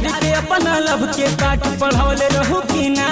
यार के अपना लब के काट पढ़ौले रहू कि ना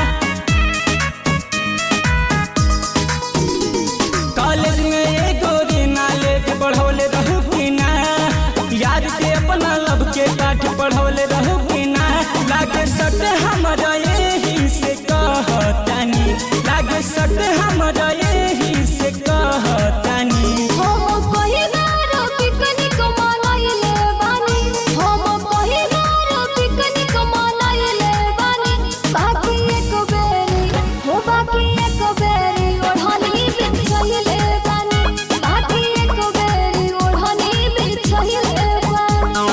कॉलेज में एगो रीना लेके पढ़ौले रहू कि ना यार के अपना लब के काट पढ़ौले रहू कि ना लागे सट हमरा यही से कहतानी लागे सट हमरा यही से कहतानी हम पहिलार पिकनिक मनाइले बानी हम पहिलार पिकनिक मनाइले बानी बाकी एक बेरी हो बाकी एक बेरी ओढ़नी बिछाइले बानी बाकी एक बेरी ओढ़नी बिछाइले बानी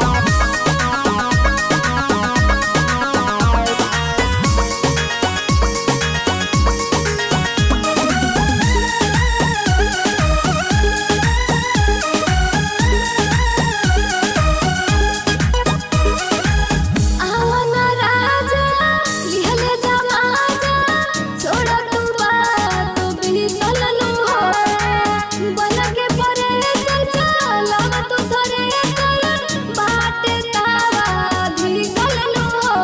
आवन राजा लिहले जमाजा छोड़ तू बात बीतल नु हो बन के परे चल चलव तू धरे चल बाटे तावा भीगल नु हो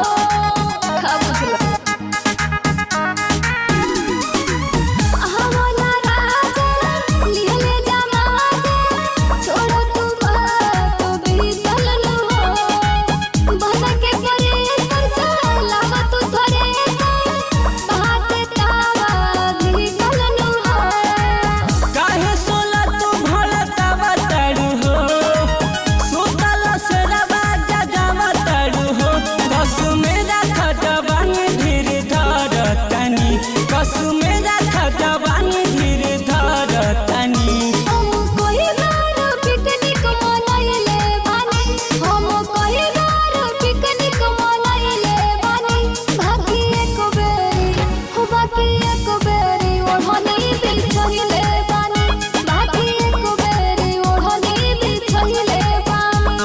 आवन राजा लिहले जमाजा छोड़ तू बात बीतल नु हो बन के परे चल चलव तू धरे बाटे तावा भीगल नु हो काहे सोला तू भड़ता बताड़ू हो सुतल से रवा जगा बताड़ू हो कसु मेरा खटवानी धीर धर तनी कसु मेरा खटवानी धीर धर तनी हम कोई बार पिकनिक मनाइले बानी हम कोई बार पिकनिक मनाइले बानी बाकी एक बेरी हो बाकी एक बेरी ओढ़नी बिछाइले बानी बाकी एक बेरी ओढ़नी बिछाइले बानी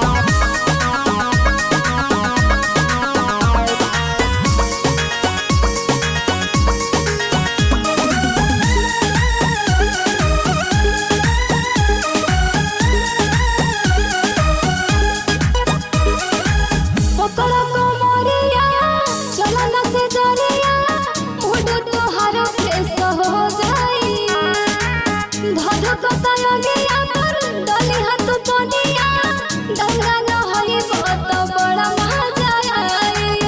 पकड़ को मोरिया चला न से जरिया मुड तोहार फेस हो जाई धध कतय गया पर डली हाथ पनिया डंगा न होई बहुत बड़ा मजा आई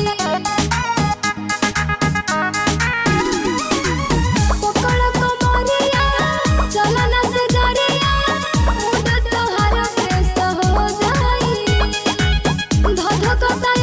पकड़ को मोरिया चला न से जरिया मुड तोहार फेस हो जाई धध कतय